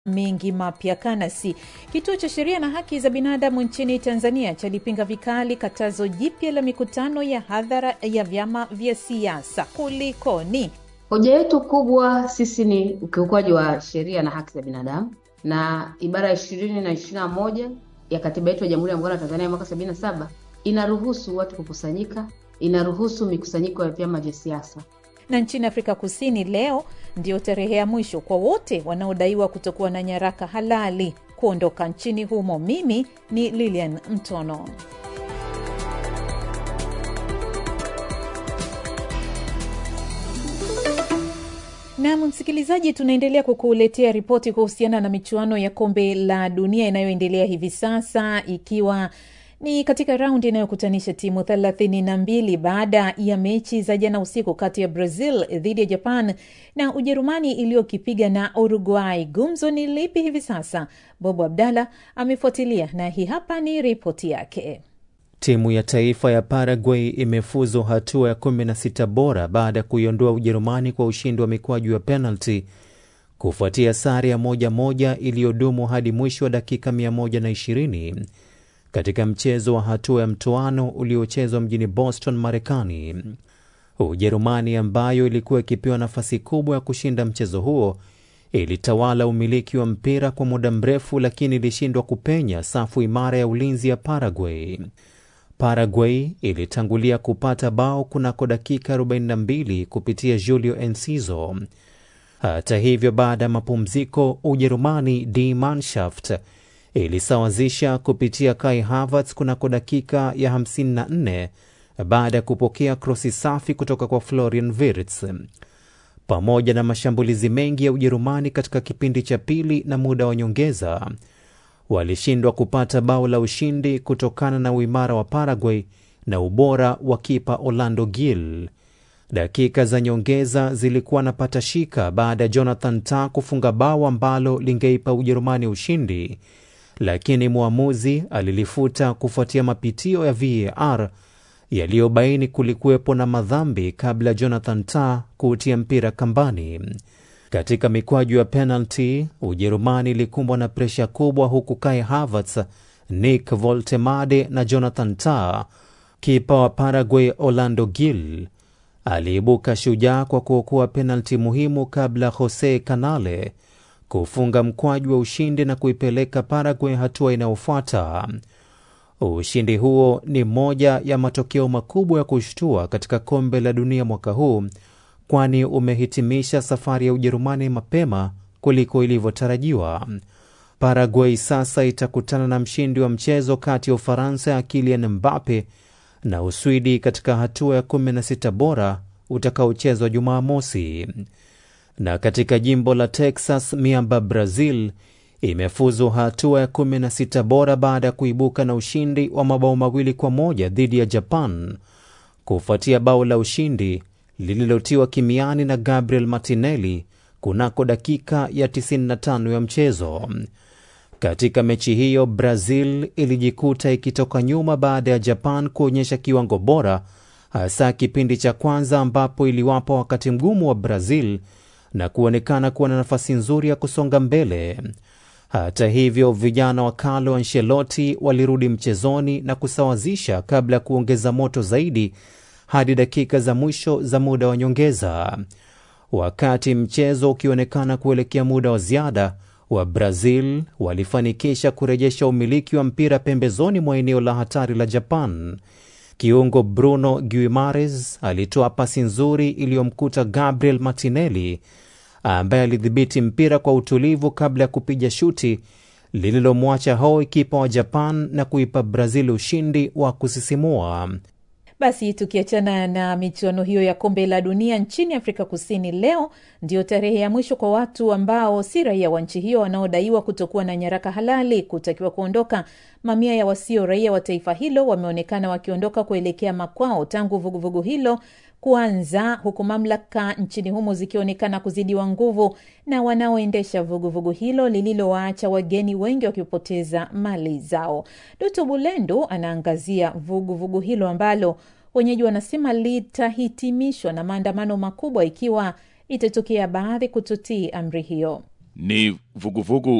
mengi mapya kanasi. Kituo cha sheria na haki za binadamu nchini Tanzania chalipinga vikali katazo jipya la mikutano ya hadhara ya vyama vya siasa. Kulikoni? Hoja yetu kubwa sisi ni ukiukwaji wa sheria na haki za binadamu, na ibara ya ishirini na ishirini na moja ya katiba yetu ya Jamhuri ya Muungano wa Tanzania mwaka sabini na saba inaruhusu watu kukusanyika, inaruhusu mikusanyiko ya vyama vya siasa. Na nchini Afrika Kusini leo ndio tarehe ya mwisho kwa wote wanaodaiwa kutokuwa na nyaraka halali kuondoka nchini humo. Mimi ni Lilian Mtono. Nam msikilizaji, tunaendelea kukuletea ripoti kuhusiana na michuano ya kombe la dunia inayoendelea hivi sasa ikiwa ni katika raundi inayokutanisha timu thelathini na mbili baada ya mechi za jana usiku kati ya Brazil dhidi ya Japan na Ujerumani iliyokipiga na Uruguay. Gumzo ni lipi hivi sasa? Bobo Abdalla amefuatilia na hii hapa ni ripoti yake. Timu ya taifa ya Paraguay imefuzu hatua ya 16 bora baada ya kuiondoa Ujerumani kwa ushindi wa mikwaju ya penalti kufuatia sare ya moja moja iliyodumu hadi mwisho wa dakika 120 katika mchezo wa hatua ya mtoano uliochezwa mjini Boston, Marekani. Ujerumani ambayo ilikuwa ikipewa nafasi kubwa ya kushinda mchezo huo ilitawala umiliki wa mpira kwa muda mrefu, lakini ilishindwa kupenya safu imara ya ulinzi ya Paraguay. Paraguay ilitangulia kupata bao kunako dakika 42 kupitia Julio Enciso. Hata hivyo, baada ya mapumziko, Ujerumani Die Mannschaft ilisawazisha kupitia Kai Havertz kunako dakika ya 54 baada ya kupokea krosi safi kutoka kwa Florian Wirtz. Pamoja na mashambulizi mengi ya Ujerumani katika kipindi cha pili na muda wa nyongeza, walishindwa kupata bao la ushindi kutokana na uimara wa Paraguay na ubora wa kipa Orlando Gil. Dakika za nyongeza zilikuwa na patashika baada ya Jonathan Tah kufunga bao ambalo lingeipa Ujerumani ushindi lakini mwamuzi alilifuta kufuatia mapitio ya VAR yaliyobaini kulikuwepo na madhambi kabla Jonathan Tah kuutia mpira kambani. Katika mikwaju ya penalti, Ujerumani ilikumbwa na presha kubwa, huku Kai Havertz, Nick Voltemade na Jonathan Tah. Kipa wa Paraguay Orlando Gil aliibuka shujaa kwa kuokoa penalti muhimu kabla Jose Canale kufunga mkwaju wa ushindi na kuipeleka Paraguay hatua inayofuata. Ushindi huo ni moja ya matokeo makubwa ya kushtua katika kombe la dunia mwaka huu, kwani umehitimisha safari ya Ujerumani mapema kuliko ilivyotarajiwa. Paraguay sasa itakutana na mshindi wa mchezo kati ya Ufaransa ya Kylian Mbappe na Uswidi katika hatua ya 16 bora utakaochezwa Jumamosi na katika jimbo la Texas, miamba Brazil imefuzu hatua ya 16 bora baada ya kuibuka na ushindi wa mabao mawili kwa moja dhidi ya Japan kufuatia bao la ushindi lililotiwa kimiani na Gabriel Martinelli kunako dakika ya 95 ya mchezo. Katika mechi hiyo, Brazil ilijikuta ikitoka nyuma baada ya Japan kuonyesha kiwango bora, hasa kipindi cha kwanza ambapo iliwapa wakati mgumu wa Brazil na kuonekana kuwa na nafasi nzuri ya kusonga mbele. Hata hivyo, vijana wa Carlo Ancelotti walirudi mchezoni na kusawazisha kabla ya kuongeza moto zaidi hadi dakika za mwisho za muda wa nyongeza. Wakati mchezo ukionekana kuelekea muda wa ziada, wa Brazil walifanikisha kurejesha umiliki wa mpira pembezoni mwa eneo la hatari la Japan. Kiungo Bruno Guimares alitoa pasi nzuri iliyomkuta Gabriel Martinelli ambaye alidhibiti mpira kwa utulivu kabla ya kupiga shuti lililomwacha hoi kipa wa Japan na kuipa Brazil ushindi wa kusisimua. Basi tukiachana na michuano hiyo ya kombe la dunia nchini Afrika Kusini, leo ndio tarehe ya mwisho kwa watu ambao si raia wa nchi hiyo wanaodaiwa kutokuwa na nyaraka halali kutakiwa kuondoka. Mamia ya wasio raia wa taifa hilo wameonekana wakiondoka kuelekea makwao tangu vuguvugu vugu hilo kuanza, huku mamlaka nchini humo zikionekana kuzidiwa nguvu na wanaoendesha vuguvugu hilo lililowaacha wageni wengi wakipoteza mali zao. Doto Bulendu anaangazia vuguvugu vugu hilo ambalo wenyeji wanasema litahitimishwa na maandamano makubwa ikiwa itatokea baadhi kutotii amri hiyo. ni vuguvugu